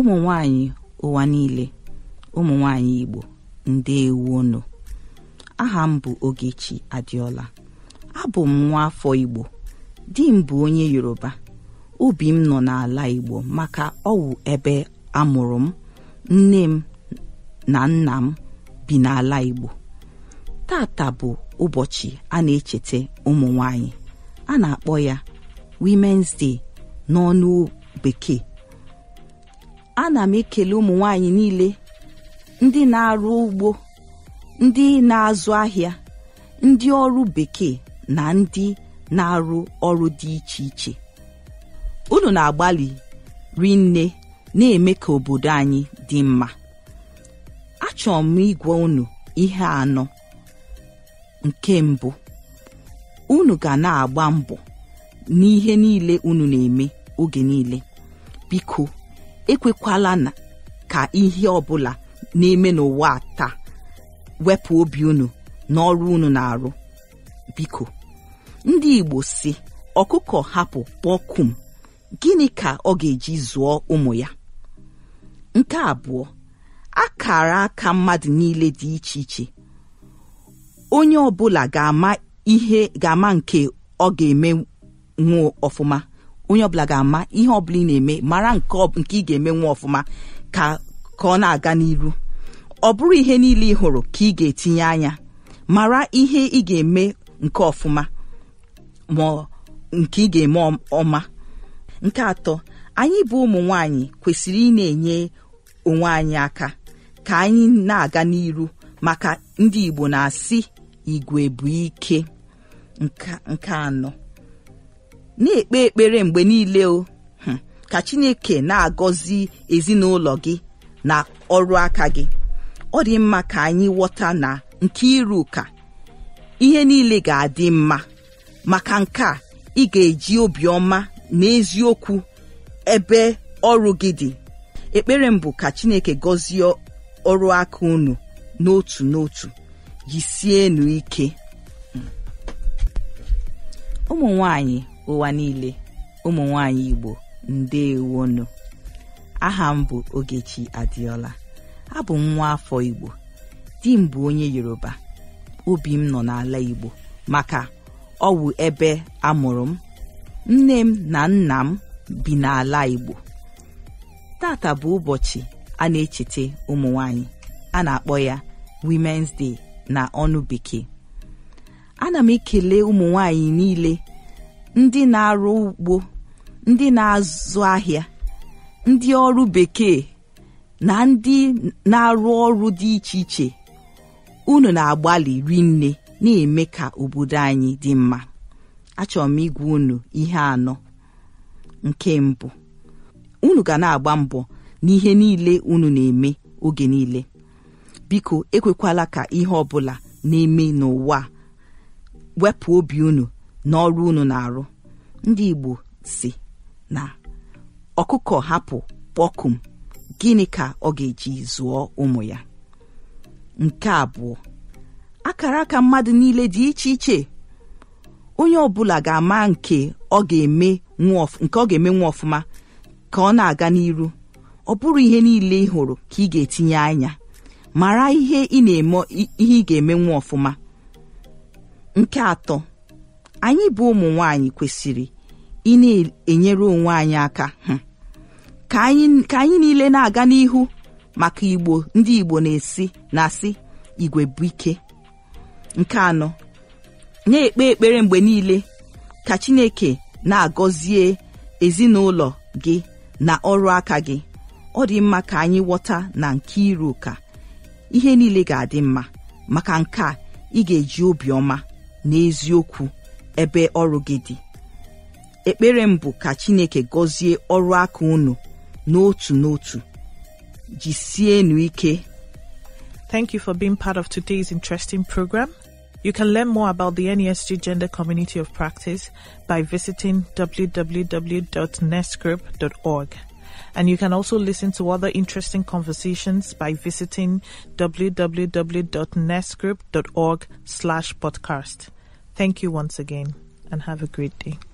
ụmụ nwanyị ụwa niile ụmụ nwanyị igbo ndewonu aha m bụ ogechi adịọla abụ m nwa afọ igbo di m bụ onye yoruba obi m nọ n'ala igbo maka ọwụ ebe amụrụ m nne m na nna m bi n'ala igbo tata bụ ụbọchị a na-echeta ụmụ nwanyị a na-akpọ ya Women's Day n'ọnụ bekee ana m ekele ụmụ nwanyị niile ndị na-arụ ugbo ndị na-azụ ahịa ndị ọrụ bekee na ndị na-arụ ọrụ dị iche iche unu na-agbalị rinne na-eme ka obodo anyị dị mma achọrọ m ịgwa unu ihe anọ nke mbụ unu ga na-agba mbọ n'ihe niile unu na-eme oge niile biko ekwekwala na ka ihe ọbụla na-eme n'ụwa taa wepụ obi unu n'ọrụ unu na-arụ biko ndị Igbo si ọkụkọ hapụ kpọkum gịnị ka ọ ga-eji zụọ ụmụ ya nke abụọ akara aka mmadụ niile dị iche iche onye ọbụla ga-ama ihe ga-ama nke ọ ga-eme nwuo ọfụma onye ọbụla ga-ama ihe ọbụla ị na-eme mara nke ị ga-eme nwa ọfụma ka ka ọ na-aga n'iru ọ bụrụ ihe niile ị hụrụ ka ị ga-etinye anya mara ihe ị ga-eme nke ọfụma ma nke ị ga-eme ọma nke atọ anyị bụ ụmụ nwanyị kwesịrị ị na-enye onwe anyị aka ka anyị na-aga n'iru maka ndị Igbo na-asị igwe bụ ike nke anọ na-ekpe ekpere mgbe niile o ka Chineke na-agọzi ezinụlọ gị na ọrụ aka gị ọ dị mma ka anyị ghọta na nke iru ụka ihe niile ga-adị mma maka nke a ị ga-eji obiọma na eziokwu ebe ọrụ gị dị ekpere m bụ ka Chineke gọzie ọrụ aka unu n'otu n'otu jisienu ike ụmụ nwanyị ụwa niile ụmụ nwanyị Igbo ndewonu aha m bụ Ogechi Adịọla abụ m nwa afọ Igbo di m bụ onye Yoruba obi m nọ n'ala Igbo maka ọ wụ ebe amụrụ m nne m na nna m bi n'ala Igbo tata bụ ụbọchị a na-echeta ụmụ nwanyị a na-akpọ ya Women's Day na ọnụ bekee ana m ekele ụmụ nwanyị niile ndị na-arụ ugbo ndị na-azụ ahịa ndị ọrụ bekee na ndị na-arụ ọrụ dị iche iche unu na-agbalị rinne na-eme ka obodo anyị dị mma achọrọ m ịgwa unu ihe anọ nke mbụ unu ga na-agba mbọ n'ihe niile unu na-eme oge niile biko ekwekwala ka ihe ọbụla na-eme n'ụwa wepụ obi unu n'ọrụ unu na-arụ ndị Igbo si na ọkụkọ hapụ kpọkum gịnị ka ọ ga-eji zụọ ụmụ ya nke abụọ akara aka mmadụ niile dị iche iche onye ọbụla ga-ama nke ọ ga-eme nke ọ ga-eme nwa ọfụma ka ọ na-aga n'iru ọ bụrụ ihe niile ị hụrụ ka ị ga-etinye anya mara ihe ị na-eme ihe ị ga-eme nwa ọfụma nke atọ anyị bụ ụmụ nwanyị kwesịrị ị na-enyere onwe anyị aka ka anyị niile na-aga n'ihu maka igbo ndị igbo na-esi na-asị igwe bụ ike nke anọ na-ekpe ekpere mgbe niile ka chineke na-agọzie ezinụlọ gị na ọrụ aka gị ọ dị mma ka anyị ghọta na nke iru ụka ihe niile ga-adị mma maka nke a ị ga-eji obiọma na eziokwu ebe ọrụ gị dị ekpere m bụ ka chineke gọzie ọrụ aka unu n'otu n'otu jisienu ike Thank you for being part of today's interesting program. You can learn more about the NESG Gender Community of Practice by visiting www.nestgroup.org. And you can also listen to other interesting conversations by visiting www.nestgroup.org slash podcast. Thank you once again and have a great day.